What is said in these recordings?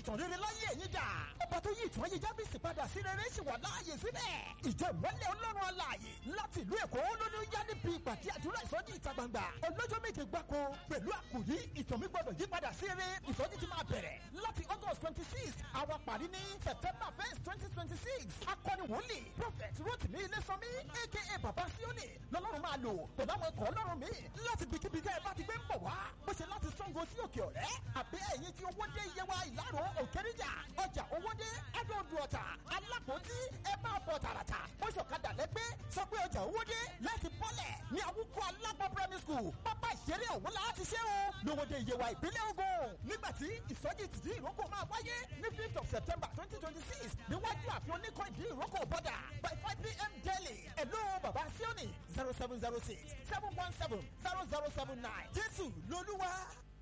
ìtàn rere láyé ẹ̀yin dà ọba tó yí ìtàn ayé jábìsì padà sí rere sì wà láàyè síbẹ̀ ìjọ ìmọ́lẹ̀ ọlọ́run alààyè láti ìlú èkó lónìí yá níbi ìpàdé àdúrà ìsọjí ìta gbangba ọlọ́jọ́ méje gbáko pẹ̀lú àkòrí ìtàn mi gbọ́dọ̀ yí padà sí rere ìsọjí ti máa bẹ̀rẹ̀ láti august twenty six àwa parí ní september first twenty twenty six akọni wòlíì prophet rotimi ilésànmí aka baba sioni lọ́lọ́run máa lò pẹ̀lú àwọn ikọ̀ ọlọ́run mi láti bikíbi tẹ́ ẹ bá ti gbé ń bọ̀ wá bó ṣe láti sango sí òkè ọ̀rẹ́ àbí ẹ̀yìn tí owó dé iye wa ìlàrọ̀ òkèrìjà ọjà owó dé ẹ̀dọ̀ọ̀dù ọ̀tà alápòtí ẹ bá bọ̀ tààràtà bó ṣọ̀kadà lẹ́gbẹ́ sọ pé ọjà owó dé láti bọ́lẹ̀ ní àwùkọ alápọ̀ primary school pápá ìṣeré ọ̀hún la ti ṣe o lówóde iye wa ìpínlẹ̀ Ògùn nígbà tí ìsọjí tìdí ìrókò máa wáyé ní fifth of september twenty twenty six níwájú àfihàn oníkan ìdí ìrókò bọ́dà by five pm daily ẹ̀lú bàbá síọ́nì zero seven zero six seven one seven zero zero seven nine jésù lolúwa.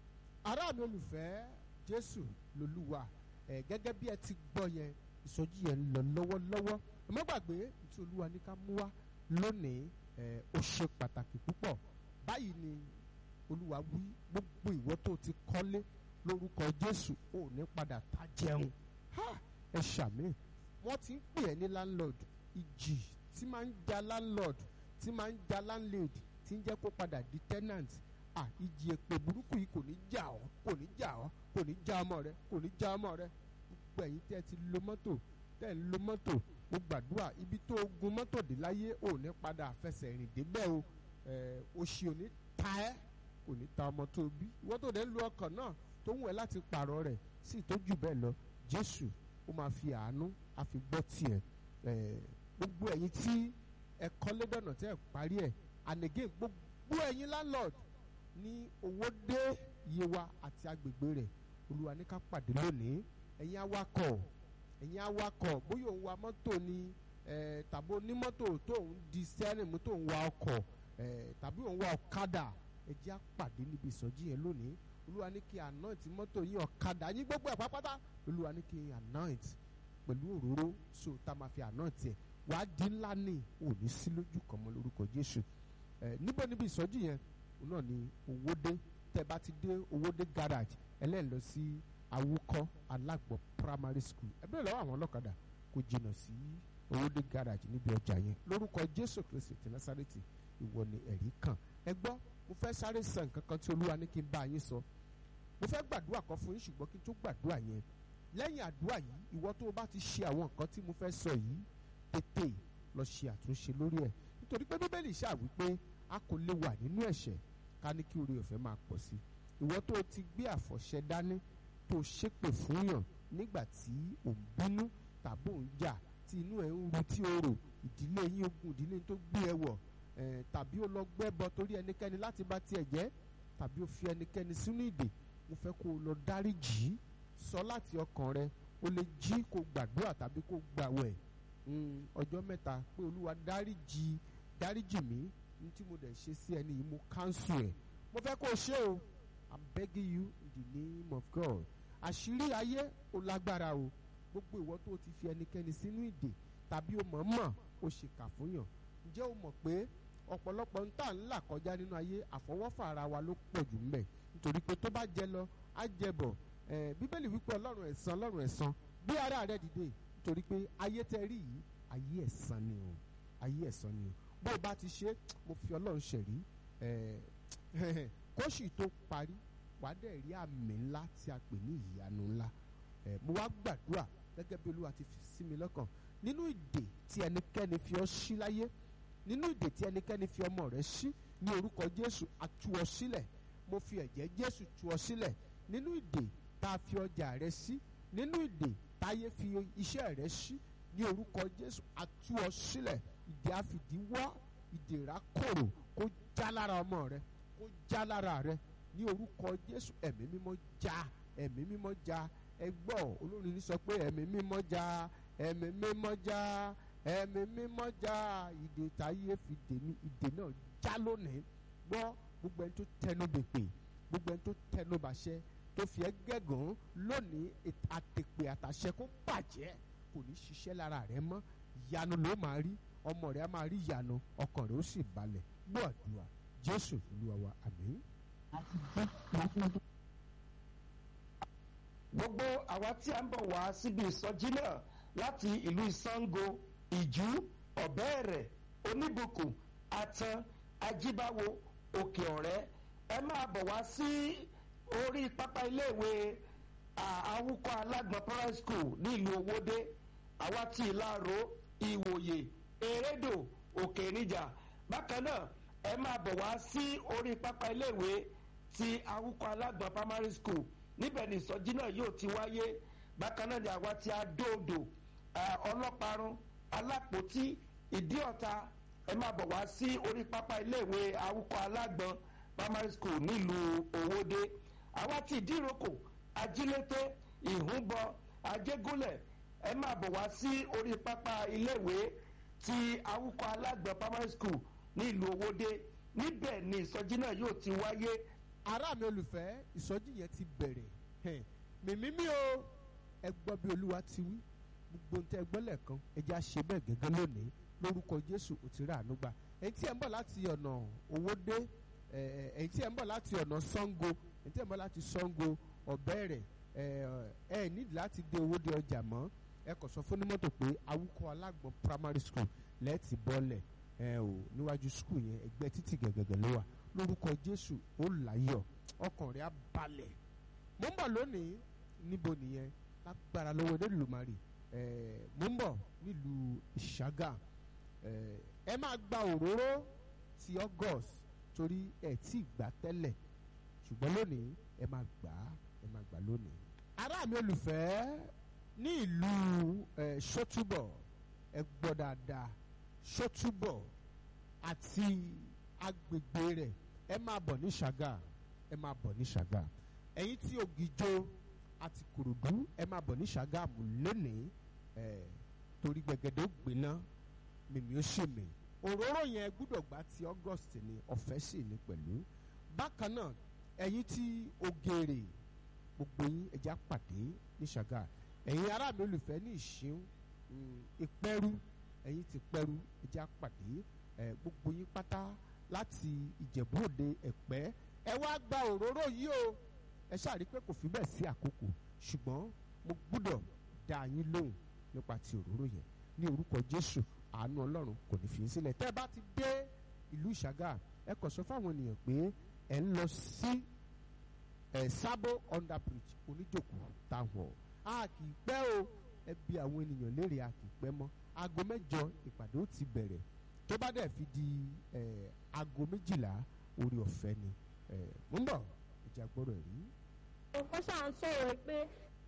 ará mi olùfẹ́ jésù lolúwa ẹ̀ gẹ́gẹ́ bí ẹ ti gbọ́ yẹn ìsọjí yẹn ń lọ lọ́wọ́lọ́wọ́ ẹ má gbàgbé tí olúwa ní ká mú wá lónìí ẹ̀ ó ṣe pàtàkì púpọ̀ báyìí ni olúwa wí gbogbo ìwọ tó ti kọ́lé lórúkọ jésù ò ní padà tá jẹun ha ẹ ṣàmì wọ́n ti ń pè ẹ́ ní landlord ìjì tí máa ń ja landlord tí máa ń ja landlady tí ń jẹ́ kó padà di tenant à ìjì èpè burúkú yìí kò ní jà ọ́ kò ní jà ọ́ kò ní já ọmọ rẹ kò ní já ọmọ rẹ gbogbo ẹ̀yin tẹ́ ẹ ti lo mọ́tò tẹ́ ẹ ń lo mọ́tò mo gbàdúrà ibi tó gun mọ́tò dé láyé ò ní padà fẹsẹ̀ rìn débẹ̀ o ẹ̀ òṣì ò ní ta ẹ́ kò ní ta ọmọ tó bí ìwọ́n tó dẹ̀ ń lo ọkọ̀ náà tó ń wẹ̀ láti pààrọ̀ rẹ̀ sí tó jù bẹ́ẹ̀ lọ jésù ó máa fi àánú á fi gbọ́ tiẹ̀ ẹ̀ gbogbo ẹ̀yin tí ẹ kọ́lé dọ̀nà tẹ́ ẹ parí ẹ̀ and again gbogbo ẹ̀yin landlord ní owó dé yewa àti agbègbè rẹ̀ olúwa ní ká pàdé lónìí ẹ̀yin awakọ̀ ẹ̀yin awakọ̀ bóyá òun wa mọ́tò ni ẹ̀ tàbí onímọ́tò tó ń di sẹ́rìn mú tó ń wa ọkọ̀ ẹ̀ tàbí òun wa ọ̀kadà ẹ jẹ́ á pàdé níbi ìsọjí yẹn lónìí olúwa ní kí anoint mọ́tò yín ọ̀kadà yín gbogbo ẹ̀ pápátá olúwa ní kí anoint pẹ̀lú òróró so tá a máa fi anoint ẹ̀ wàá di ńlá ní òní sí lójú kan mọ́ lórúkọ jésù ẹ̀ níbo níbi ìsọjí yẹn òun náà ni owóde tẹ́ bá ti dé owóde garage ẹlẹ́ẹ̀ lọ sí awúkọ́ alágbọ̀ primary school ẹ bẹ̀rẹ̀ lọ́wọ́ àwọn ọlọ́kadà kò jìnnà sí owóde garage níbi ọjà yẹn lórúkọ jésù kristi ti násàrètì ìwọ ni ẹ̀rí kan ẹ gbọ́ mo fẹ́ sáré sàn nǹkan kan tí olúwa ní kí n bá yín sọ mo fẹ́ gbàdúrà kan fún yín ṣùgbọ́n kí n tó gbàdúrà yẹn lẹ́yìn àdúrà yìí ìwọ tó o bá ti ṣe àwọn nǹkan tí mo fẹ́ sọ yìí tètè lọ ṣe àtúnṣe lórí ẹ̀ nítorí pé bíbélì ṣáà wípé a kò lè wà nínú ẹ̀ṣẹ̀ ká ní kí oore ọ̀fẹ́ máa pọ̀ sí ìwọ tó o ti gbé àfọ̀ṣẹ dání tó o ṣépè fún yàn nígbà tí ò ń bínú tàbí ò ń jà tí inú ẹ̀ ń ru tí o rò ìdílé yín ogun ìdílé tó gbé ẹ wọ̀ eh, tàbí o lọ gbẹ́bọ torí ẹnikẹ́ni láti bá tiẹ̀ jẹ́ tàbí o fi ẹnikẹ́ni sínú ìdè mo fẹ́ kó o lọ dáríjì sọ láti ọkàn rẹ o lè jí kó gbàdúrà tàbí kó gbàwẹ̀ ọjọ́ mẹ́ta pé olúwa dáríjì dáríjì mí ní tí mo dẹ̀ ṣe sí ẹni yìí mo cancel ẹ̀ mo fẹ́ kó o ṣe o i'm begging you in the name of God àṣírí ayé o lágbára o gbogbo ìwọ tó o ti fi ẹnikẹ́ni sínú ìdè tàbí o mọ̀ọ́mọ̀ o ṣèkà fún yàn ǹjẹ́ o mọ̀ pé ọ̀pọ̀lọpọ̀ ń tà ń là kọjá nínú ayé àfọwọ́fà ara wa ló pọ̀ jù ńbẹ̀ nítorí pé tó bá jẹ lọ á jẹ bọ̀ ẹ̀ bíbélì wípé ọlọ́run ẹ̀san ọlọ́run ẹ̀san bí ara rẹ dìde nítorí pé ayé tẹ rí yìí ayé ẹ̀san ni o ayé ẹ̀san ni o bó o bá ti ṣe mo fi ọlọ́run ṣẹ̀rí ẹ̀ kóṣì tó parí wàá dẹ̀ rí àmì ńlá tí a pè ní ìyanu ńlá ẹ̀ mo wá gbàdúrà gẹ́gẹ́ bí olúwa ti fi sí mi lọ́kàn nínú ìdè tí ẹnikẹ́ni fi ọ́ sí láyé nínú ìdè tí ẹnikẹ́ni fi ọmọ rẹ̀ sí ní orúkọ jésù a tú ọ sílẹ̀ mo fi ẹ̀jẹ̀ jésù tú ọ sílẹ̀ nínú ìdè tá a fi ọjà rẹ̀ sí nínú ìdè táyé fi iṣẹ́ rẹ̀ sí ní orúkọ jésù a tú ọ sílẹ̀ ìdè àfìdíwọ́ ìdè rákòrò kó já lára ọmọ rẹ kó já lára rẹ ní orúkọ jésù ẹ̀mí mímọ́ já ẹ̀mí mímọ́ já ẹ gbọ́ olórin ní sọ pé ẹ̀mí mímọ́ já ẹ̀mí mímọ́ já ẹ̀mí mímọ́ já ìdè táyé fi dè mí ìdè náà já lónìí gbọ́ gbogbo ẹni tó tẹnu bèpè gbogbo ẹni tó tẹnu bàṣẹ tó fi ẹ́ gẹ̀gàn lónìí àtèpè àtàṣẹ kó bàjẹ́ kò ní ṣiṣẹ́ lára rẹ mọ́ ìyanu ló máa rí ọmọ rẹ á máa rí ìyanu ọkàn rẹ ó sì balẹ̀ gbọ́ àdúrà jésù olúwa wa àmín. gbogbo àwa tí a ń bọ̀ wá síbi ìsọjí náà láti ìlú ìsango ìjú ọ̀bẹ́ẹ̀rẹ̀ oníbùkún atan ajíbáwo òkè ọ̀rẹ́ ẹ máa bọ̀ wá sí orí pápá iléèwé àwùkọ alágbọ̀n primary school ní ìlú owóde àwa tí ìlàró ìwòye erédò òkè níjà bákan náà ẹ máa bọ̀ wá sí orí pápá iléèwé ti awúkọ alágbọ̀n primary school níbẹ̀ ni ìsọjí náà yóò ti wáyé bákan náà ni àwa ti adóodò ọlọ́parun alápòtí ìdíọ̀ta ẹ máa bọ̀ wá sí orí pápá iléèwé awúkọ alágbọ̀n primary school nílùú òwòde àwa ti ìdíròkò ajílété ìhúnbọ ajégúnlẹ̀ ẹ máa bọ̀ wá sí orí pápá iléèwé ti awúkọ alágbọ̀n primary school nílùú òwòde níbẹ̀ ni ìsọjí náà yóò ti wáyé ará mi olùfẹ́ ìsọjí yẹn ti bẹ̀rẹ̀ mímí mi o ẹ gbọ́ bí olúwa ti wí gbogbo ntẹ gbọ́ lẹ́ẹ̀kan ẹ jẹ́ àṣẹ bẹ́ẹ̀ gẹ́gẹ́ lónìí lórúkọ jésù ò ti rà àánú gbà ẹ̀yin tí ẹ̀ ń bọ̀ láti ọ̀nà owódé ẹ̀yin tí ẹ̀ ń bọ̀ láti ọ̀nà sango ẹ̀yin tí ẹ̀ ń bọ̀ láti sango ọ̀bẹ̀rẹ̀ ẹ̀ nídìí láti dé owódé ọjà mọ́ ẹ kò sọ fún onímọ́tò pé awúkọ alágbọ̀n primary school lẹ́ẹ̀tì bọ́ọ̀lẹ̀ ẹ ò níwájú school yẹn ẹgbẹ́ títì gẹ̀gẹ̀gẹ̀ ló wà lórúkọ jésù ó láyọ̀ ọkàn rẹ̀ á balẹ̀ mo ń bọ̀ lónìí níbo nìyẹn lágbára lọ́wọ́ Olódùmarè mo ń bọ̀ nílùú ìṣàgà ẹ máa gba òróró ti august torí ẹ tí gbà tẹ́lẹ̀ ṣùgbọ́n lónìí ẹ máa gbà á ẹ máa gbà lónìí. ará mi olùfẹ́ ní ìlú ṣótúbọ̀ ẹ gbọ́ dáadáa ṣótúbọ̀ àti agbègbè rẹ̀ ẹ máa bọ̀ ní ṣàgà ẹ máa bọ̀ ní ṣàgà ẹ̀yin tí ògìjó àti kòròdú ẹ máa bọ̀ ní ṣàgà mú lónìí ẹ̀ torí gbẹ̀gẹ̀dẹ̀ ó gbiná mímí ó ṣe mí òróró yẹn gbúdọ̀ gbà ti august ni ọ̀fẹ́ sì ní pẹ̀lú bákan náà ẹ̀yin tí ògèrè gbogbo yín ẹja pàdé ní ṣàgà ẹ̀yin ará mi olùfẹ́ ní ìṣín ìpẹ́rú ẹ̀yin ti pẹ́rú ẹja pàdé ẹ̀ gbogbo yín pátá láti ìjẹ̀bú òde ẹ̀pẹ́ ẹ wá gba òróró yìí o ẹ ṣáà rí pé kò fi bẹ́ẹ̀ sí àkókò ṣùgbọ́n mo gbúdọ̀ dá yín lóhùn nípa ti òróró yẹn ní orúkọ jésù àánú ọlọ́run kò ní fi í sílẹ̀ tẹ́ ẹ bá ti dé ìlú ìṣàgà ẹ kàn sọ fáwọn ènìyàn pé ẹ ń lọ sí ẹ sábò under bridge oníjòkó táwọn a kì í pẹ́ o ẹ bi àwọn ènìyàn léèrè a kì í pẹ́ mọ́ aago mẹ́jọ ìpàdé ó ti bẹ̀rẹ̀ tó bá dẹ̀ fi di ẹ aago méjìlá orí ọ̀fẹ́ ni ẹ mo ń bọ̀ ìjà gbọ́dọ̀ rí. ó ṣáà ń sọ̀rọ̀ pé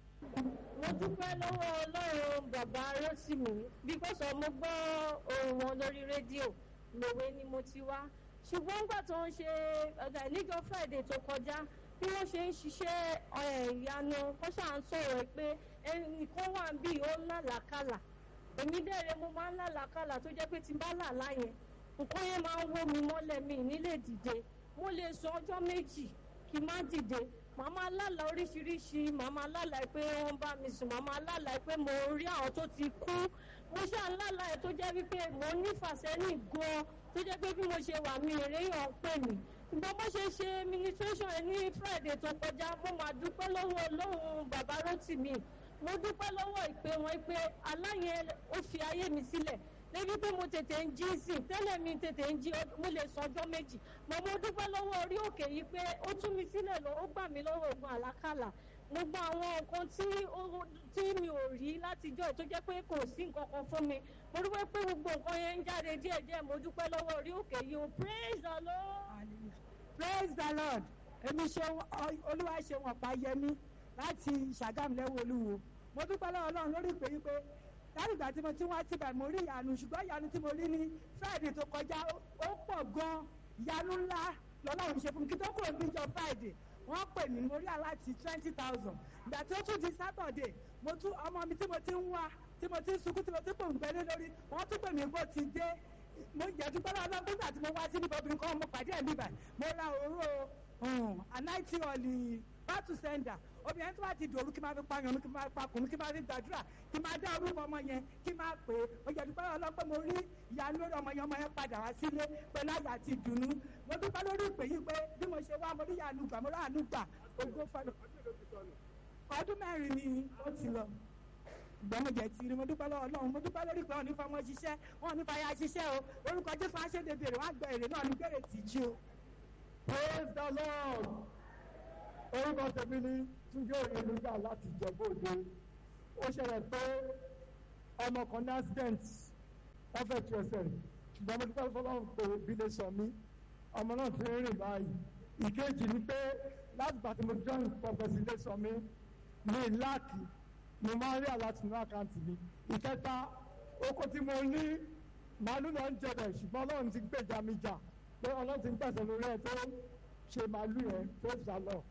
mo dúpẹ́ lọ́wọ́ ọlọ́run bàbá rotimi bíkọ́sọ̀ mo gbọ́ ohùn wọn lórí rédíò lòwe ni mo ti wá ṣùgbọ́n nígbà tó ń ṣe ọ̀gá níjọ́ friday tó kọjá bí wọ́n ṣe ń ṣiṣẹ́ ìyanu ó ṣáà ń sọ̀rọ̀ pé ẹnìkan wà ń bí ó ń lálàákàlà èmi dẹ̀rẹ̀ mo máa ń lálàákàlà tó jẹ́ pé tí n bá là láyẹn nǹkan yẹn máa ń wó mi mọ́lẹ̀ mi nílé dìde mo lè sọ ọjọ́ méjì kí n má dìde màá máa lálàá oríṣiríṣi màá máa lálàá pé wọ́n bá mi sùn màá máa lálàá pé mo rí àwọn tó ti kú mo ṣáà ń lálàá ẹ̀ tó jẹ́ wípé mo nífàsẹ́yìn gan-an tó jẹ́ pé bí mo ṣe wà mí ìréyàn pè mí ṣùgbọ́n bó ṣe ṣe ministration ẹ̀ ní friday tó kọjá mo máa dúpẹ́ lọ́wọ́ ọlọ́run bàbá rotimi mo dúpẹ́ lọ́wọ́ ìpè wọn pé aláyẹn ó fi ayé mi sílẹ̀ débi pé mo tètè ń jí sí tẹ́lẹ̀ mi tètè ń jí mo lè sọ ọjọ́ méjì mo mo dúpẹ́ lọ́wọ́ orí òkè yìí pé ó tú mi sílẹ̀ lọ ó gbà mí lọ́wọ́ ogun àlákàlà gbogbo àwọn nǹkan tí tí mi ò rí látijọ́ tó jẹ́ pé kò sí nǹkan kan fún mi mo dúpẹ́ pé gbogbo nǹkan yẹn ń jáde díẹ̀díẹ̀ mo dúpẹ́ lọ́wọ́ orí òkè yìí o praise the lord. praise the lord èmi ṣe olúwa ṣe wọn pa yẹmí láti ṣàgámù lẹ́wọ̀ olúwo mo dúpẹ́ lọ́wọ́ ọlọ́run lórí ìpè yìí pé láti ìgbà tí mo ti wá síbẹ̀ mo rí ìyanu ṣùgbọ́n ìyanu tí mo rí ní friday tó kọjá ó pọ̀ gan ìyanu ńlá lọ́lọ́run ṣe fún mi kí tó kúrò níjọ friday wọ́n pè mí mo rí aláàtì twenty thousand ìgbà tí ó tún di saturday mo tún ọmọ mi tí mo ti ń wá tí mo ti ń sunkún tí mo ti ń pòǹgbẹ lé lórí wọ́n tún pè mí bó ti dé mo jẹ́ dúpẹ́ lọ́wọ́ ọlọ́run nígbà tí mo wá sí nípa obìnrin kan mo pàdé ẹ̀ níbà mo ra òróró anáìtì ọ̀lì bátù sẹ́ńdà obìnrin tó bá ti dòru kí n máa fi pààyàn kí n máa pa kùnú kí n máa fi gbàdúrà kí n máa dá orúkọ ọmọ yẹn kí n máa pè é ó yẹ dúpẹ́ ọlọ́pẹ́ mo rí ìyanu lórí ọmọ yẹn ọmọ yẹn padà wá sílé pẹ̀lú àyà àti ìdùnnú mo dúpẹ́ lórí ìpè yìí pé bí mo ṣe wá mo rí ìyanu gbà mo rí àánú gbà ògo fọlọ́. ọdún mẹ́rin ni ó ti lọ ṣùgbọ́n mo jẹ́ ti rí mo dúpẹ́ lọ́wọ́ ọlọ́run mo dúpẹ́ lórí pé wọn ní fọmọ ṣiṣẹ́ wọn ní fàyà ṣiṣẹ́ o orúkọ jésù aṣẹ́dẹ̀ bèrè wọn àgbẹ̀ èrè náà ní bèrè tìjú o. praise the lord orúkọ tèmi ní túnjọ ìrìnlúgà láti jẹ̀bú-òde ó ṣẹlẹ̀ pé ọmọ kan ní accident wọ́n fẹ́ tu ẹsẹ̀ rẹ̀ ṣùgbọ́n mo dúpẹ́ fọlọ́run pé bí lè sọ mí ọmọ náà ti rìn báyìí ìkejì ni pé láti gbà tí mo join pọfẹsì lè sọ mí ní láàkì mo máa ń rí àláti ní àkáǹtì mi ìkẹta oko tí mo ní màálù náà ń jẹbẹ ṣùgbọ́n ọlọ́run ti gbèjà mi jà pé ọlọ́run ti ń pẹ̀sẹ̀ lórí ẹ̀ tó ṣe màálù yẹn tó sá lọ.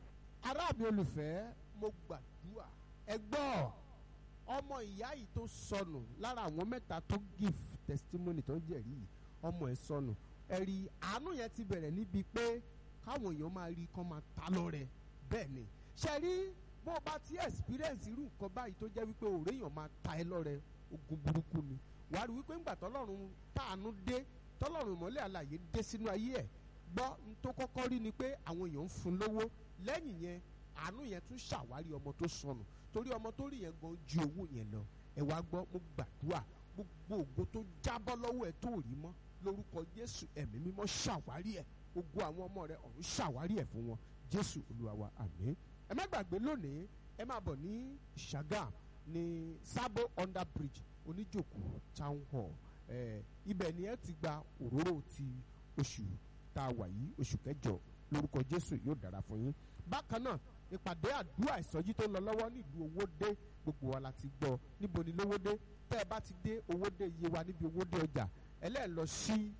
ará mi olùfẹ́ mo gbàdúrà ẹ gbọ́ ọmọ ìyá yìí tó sọnù lára àwọn mẹ́ta tó give testimony tó ń jẹ̀rí yìí ọmọ ẹ̀ sọnù ẹ̀rí àánú yẹn ti bẹ̀rẹ̀ níbi pé káwọn èèyàn máa rí kán máa ta lọ́rẹ bẹ́ẹ̀ ni ṣe rí bó o bá ti experience irú nǹkan báyìí tó jẹ́ wípé òòrè èèyàn máa ta ẹ lọ́rẹ ogun burúkú ni wàá rí wípé ńgbà tọ́lọ́run táànú dé tọ́lọ́run ìmọ́lẹ̀ àlàyé dé sínú ayé ẹ̀ gbọ́ n tó kọ́kọ́ rí ni pé àwọn èèyàn ń fún lówó lẹ́yìn yẹn àánú yẹn tún ṣàwárí ọmọ tó sọnù torí ọmọ tó rí yẹn gan ju owó yẹn lọ ẹ wá gbọ́ mo gbàdúrà gbogbo ògo tó jábọ́ lọ́wọ́ ẹ tó rí mọ́ lórúkọ Jésù ẹ̀mí mímọ́ ṣàwárí ẹ̀ gbogbo àwọn ọmọ rẹ ọ̀run ṣàwárí ẹ̀ fún wọn Jésù Olúwa wa àmín ẹ má gbàgbé lónìí ẹ máa bọ̀ ní Ṣàgàm ní Sabo under bridge oníjòkó town hall ẹ ibẹ̀ ni ẹ ti gba òróró ti oṣù tá a wà yìí oṣù kẹjọ lórúkọ Jésù yóò dára fún yín bákan náà ìpàdé àdúrà ìsọjí tó ń lọ lọ́wọ́ nílùú Owódé gbogbo wa la ti gbọ́ níbo ni lówódé tẹ́ ẹ bá ti dé Owódé iye wa níbi Owódé ọjà ẹlẹ́ẹ̀ lọ sí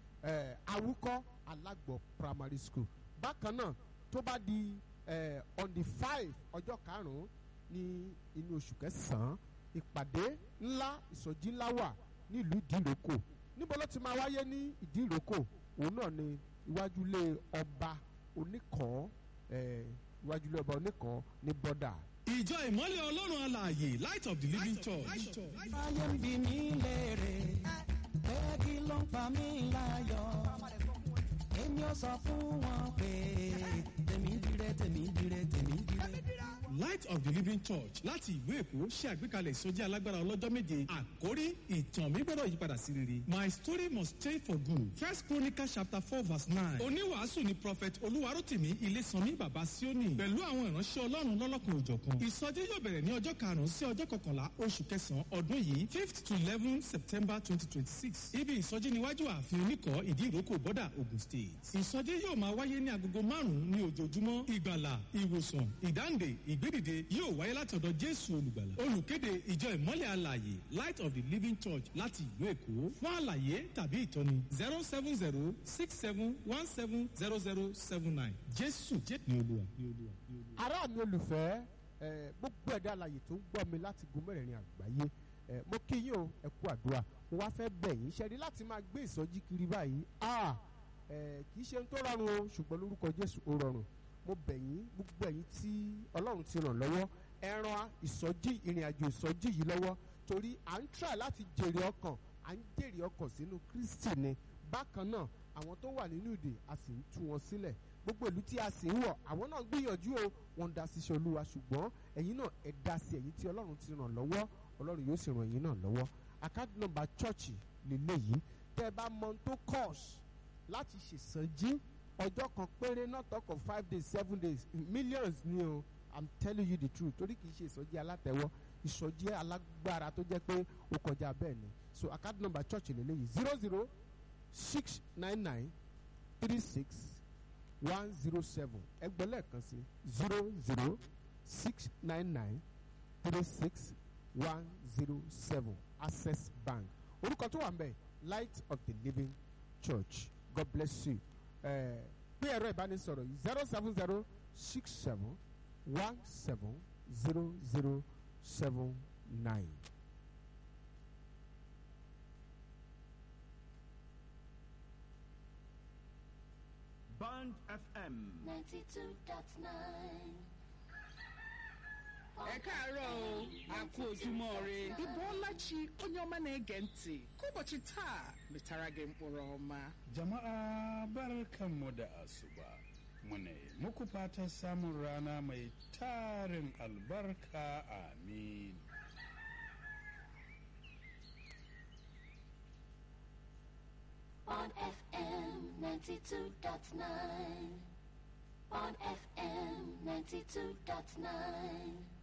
Awúkọ́ Alágbọ̀ primary school bákan náà tó bá di eh, on the five ọjọ́ karùn-ún ní inú oṣù kẹsàn-án ìpàdé ńlá ìsọjí ńlá wà nílùú ìdíròkò níbo ló ti máa wáyé ní ìdíròkò òun náà ni iwájú ilé ọba oníkọ̀ọ́ eh, iwájú ilé ọba oníkọ̀ọ́ ní bọ́dà. ìjọ ìmọ́lẹ̀ ọlọ́run alààyè light of the living church. ayé ń bi mí léèrè pé kí ló ń pa mí láyọ̀ èmi ò sọ fún wọn pé tèmi dire tèmi dire tèmi dire. light of the living church láti ìlú èkó ṣe àgbékalẹ̀ ìsọjí alágbára ọlọ́jọ́ méje àkórí ìtàn mi gbọ́dọ̀ yípadà sí rere my story must change for good first chronicle chapter four verse nine oníwàásù ni prophet olúwarótìmí ilésànmí bàbá síónì pẹ̀lú àwọn ìránṣẹ́ ọlọ́run lọ́lọ́kan òjọ̀kan ìsọjí yóò bẹ̀rẹ̀ ní ọjọ́ karùn-ún sí ọjọ́ kọkànlá oṣù kẹsàn-án ọdún yìí fifth to eleven september twenty twenty six ibi ìsọjí níwájú ààfin oníkọ́ ìdí ìrókò bọ́dà ogun state ìsọjí yóò máa wáyé ní agogo márùn-ún ní ojoojúmọ́ ìgbàlà ìwòsàn ìdáǹdè ìgbédìde yóò wáyé láti ọ̀dọ̀ jésù olùgbàlà olùkéde ìjọ ìmọ́lẹ̀ alààyè light of the living church láti ìlú èkó fún àlàyé tàbí ìtọ́ni zero seven zero six seven one seven zero zero seven nine jésù jẹ́ ní olúwa ní olúwa ní olúwa. ará mi olùfẹ́ ẹ gbogbo ẹ̀dá alàyè tó ń gbọ́ mi láti gun mẹ́rẹ̀ẹ̀rin àgbáyé ẹ mo kí yín o ẹ kú àdúrà mo wá fẹ́ bẹ̀ yín ṣẹ́ni láti máa gbé ìsọjí kiri báyìí ah ẹ kì í ṣe ohun tó rọrùn o ṣùgbọ́n lórúkọ jésù ó rọrùn mo bẹ̀ yín gbogbo ẹ̀yin tí ọlọ́run ti ràn lọ́wọ́ ẹ ran ìsọjí ìrìn àjò ìsọjí yìí lọ́wọ́ torí à ń try láti jèrè ọkàn à ń jèrè ọkàn sínú kristi ni bákan náà àwọn tó wà nínú ìdè a sì ń tú wọn sílẹ̀ gbogbo ìlú tí a sì ń wọ̀ àwọn náà gbìyànjú o wọ́n ń dá sí iṣẹ́ olúwa ṣùgbọ́n ẹ̀yin náà ẹ dá sí ẹ̀yin tí ọlọ́run ti ràn lọ́wọ́ ọlọ́run yóò sì ràn ẹ̀yin náà lọ́wọ́ àkáàdì nọ́mbà chọ́ọ̀chì lélẹ́yìí tẹ́ ẹ bá mọ ohun tó cost láti ṣèṣànjí ọjọ́ kan péré not talk of five days seven days millions ni o i'm telling you the truth torí kì í ṣe ìsọjí alátẹ̀wọ́ ìsọjí alágbára tó jẹ́ pé ó kọjá bẹ́ẹ̀ ni so account number church lélẹ́yìí zero zero six nine nine three six one zero seven ẹgbẹ́ lẹ́ẹ̀kan sí zero zero six nine nine three six one zero seven access bank orúkọ tó wà ń bẹ̀ light of the living church god bless you pé ẹ̀rọ ìbánisọ̀rọ̀ yìí zero seven zero six seven one seven zero zero seven nine. Band FM. 92.9. ẹ káàárọ̀ o a kú ojúmọ́ re ibo ọlachi onye ọma na-ege ntị ka ụbọchị taa metara gị mkpụrụ ọma Jama'a barkanmu da asuba. muna yi muku fatan samun rana mai tarin albarka amin on FM 92.9. On FM 92.9.